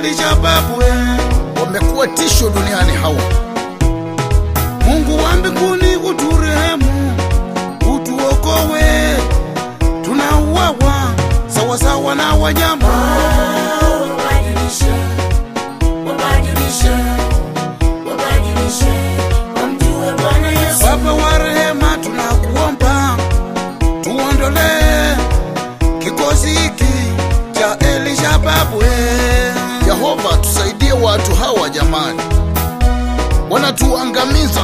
Elishababu wamekuwa tisho duniani hawa. Mungu wa mbinguni uturehemu, utuokowe, tunauawa sawasawa na wanyama. Wabadilishe, wabadilishe, wabadilishe, wamjue Bwana Yesu. Baba wa rehema, tunakuomba tuondolee kikosi hiki cha Elishababu. Yehova, tusaidie watu hawa jamani, wanatuangamiza.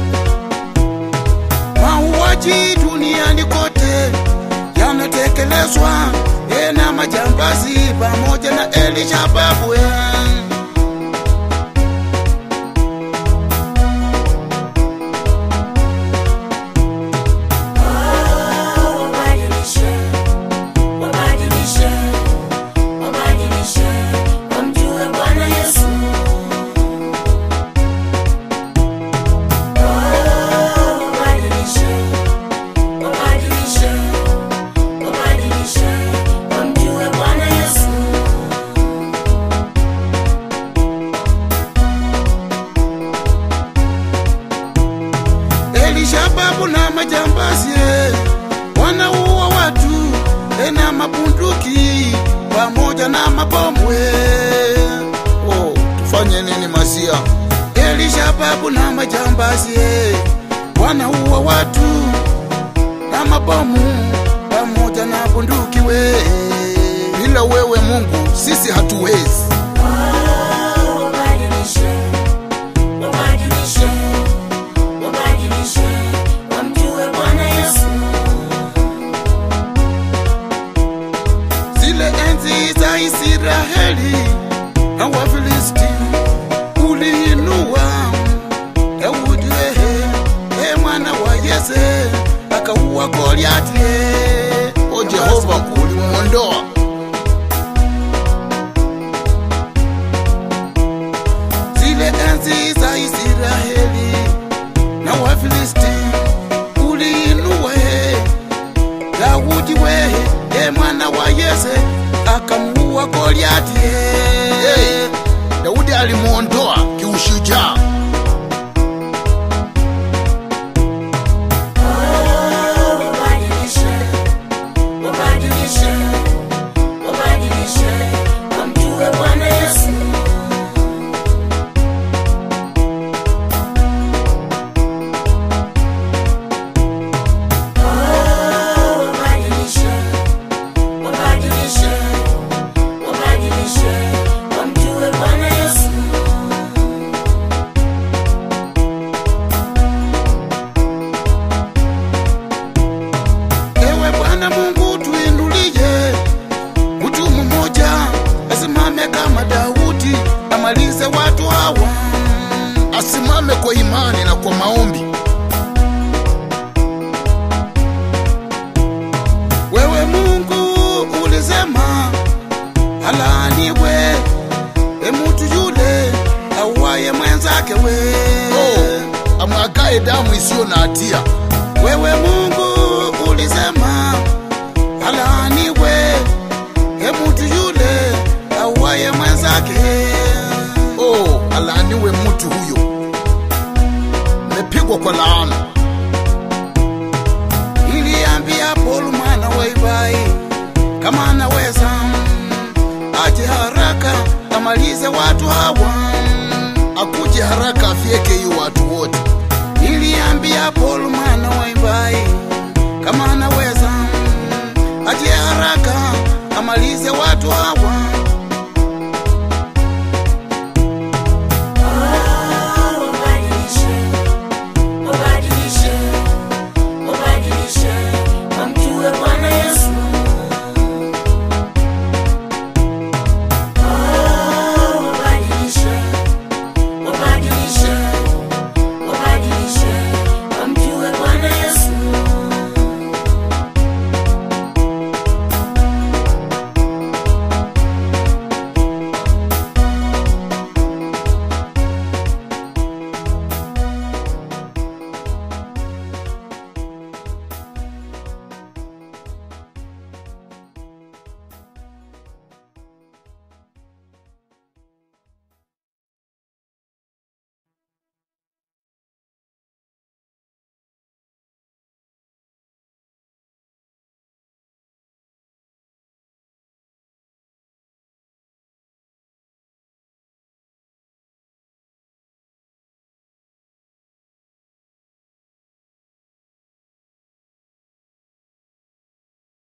Mauaji duniani kote yanatekelezwa eh, na majambazi pamoja na Elishababu. Wabadilishe, wabadilishe, wabadilishe, wamjue Bwana Yesu. Wabadilishe, wabadilishe, wabadilishe, wamjue Bwana Yesu. Elishababu na majambazi eh, wanaua watu eh, na mabunduki pamoja na mabomu eh. Oh, tufanye nini Masia? Elishababu na majambazi eh, wanaua watu na mabomu pamoja na bunduki we. Bila wewe Mungu sisi hatuwezi. Wabadilishe, wabadilishe, wabadilishe, wamjue Bwana Yesu. Zile enzi za Israeli na Wafilisti uliinua Daudi wehe, e mwana wa Yese akauwa Goliati eh. O Jehova, ulimwondoa zile enzi za Israeli na Wafilisti uliinua he Daudi wehe e mwana wa Yese akamuua Goliati hey, he Daudi alimwondoa kiushujaa. Wabadilishe, wabadilishe, wabadilishe, wamjue Bwana Yesu. Wabadilishe, wabadilishe, wabadilishe, wamjue Bwana Yesu. Ewe Bwana Mungu tuinulie mtu mmoja asimame kama Daudi amalize watu hawa. Asimame kwa imani na kwa maombi. Wewe Mungu ulisema alaaniwe e mtu yule auaye mwenzake we. Oh, amwagae damu isiyo na hatia. Wewe Mungu ulisema alaaniwe e mtu yule auaye mwenzake. Oh, alaaniwe mtu huyo, mmepigwa kwa laana. Niliambia Paul mwana wa Ibai kama anaweza aje haraka amalize watu hawa. Akuje haraka afyeke hiyo watu wote. Niliambia Paul mwana wa Ibai kama anaweza aje haraka amalize watu hawa.